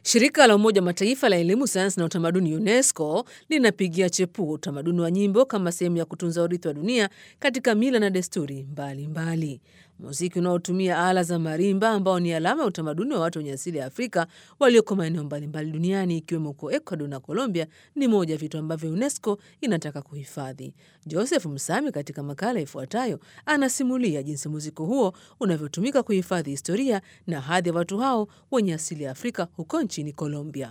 Shirika la Umoja wa Mataifa la elimu, sayansi na utamaduni UNESCO linapigia chepuo utamaduni wa nyimbo kama sehemu ya kutunza urithi wa dunia katika mila na desturi mbalimbali mbali. Muziki unaotumia ala za marimba ambao ni alama ya utamaduni wa watu wenye asili ya Afrika walioko maeneo mbalimbali duniani ikiwemo huko Ecuador na Colombia ni moja ya vitu ambavyo UNESCO inataka kuhifadhi. Joseph Msami katika makala ifuatayo anasimulia jinsi muziki huo unavyotumika kuhifadhi historia na hadhi ya watu hao wenye asili ya Afrika huko nchini Colombia.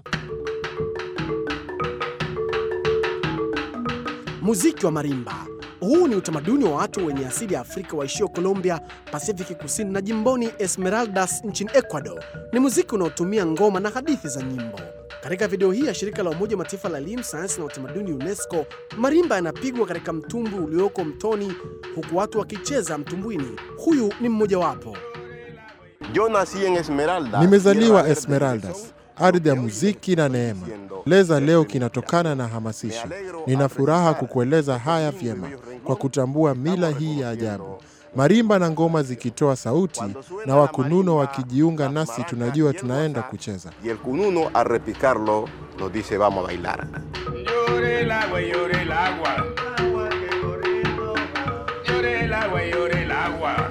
Muziki wa marimba. Huu ni utamaduni wa watu wenye asili ya Afrika waishio Colombia, Pasifiki Kusini na jimboni Esmeraldas nchini Ecuador. Ni muziki unaotumia ngoma na hadithi za nyimbo. Katika video hii ya shirika la Umoja wa Mataifa la elimu, sayansi na utamaduni UNESCO, marimba yanapigwa katika mtumbwi ulioko mtoni, huku watu wakicheza mtumbwini. Huyu ni mmojawapo. Yo nací en Esmeralda. Nimezaliwa Esmeraldas, ardhi ya muziki na neema. Leza leo kinatokana na hamasisho. Nina furaha kukueleza haya vyema kwa kutambua mila hii ya ajabu. Marimba na ngoma zikitoa sauti na wakununo wakijiunga nasi, tunajua tunaenda kucheza. Y el cununo al repicarlo nos dice vamos a bailar. Llore el agua, llore el agua. Llore el agua, llore el agua.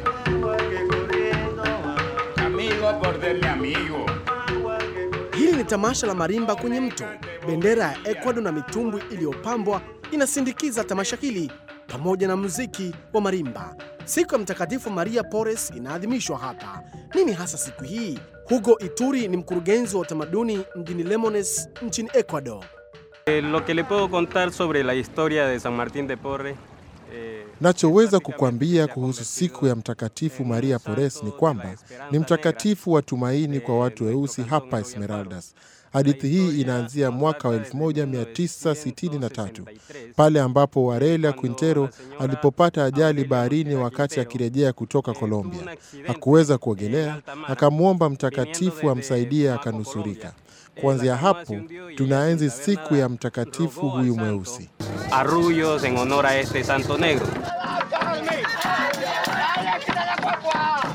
Amigo por de mi amigo. Hili ni tamasha la marimba kwenye mto. Bendera ya Ecuador na mitumbwi iliyopambwa inasindikiza tamasha hili pamoja na muziki wa marimba. Siku ya Mtakatifu Maria Porres inaadhimishwa hapa. Nini hasa siku hii? Hugo Ituri ni mkurugenzi wa utamaduni mjini Lemones nchini Ecuador. Eh, Lo que le puedo contar sobre la historia de San Martín de Porres eh, Nachoweza kukwambia kuhusu siku ya Mtakatifu Maria Porres ni kwamba ni mtakatifu wa tumaini kwa watu weusi hapa Esmeraldas. Hadithi hii inaanzia mwaka wa 1963 pale ambapo Warelia Quintero alipopata ajali baharini wakati akirejea kutoka Colombia. Hakuweza kuogelea, akamwomba mtakatifu amsaidie, akanusurika. Kuanzia hapo tunaenzi siku ya mtakatifu huyu mweusi. arrullos en honor a este santo negro.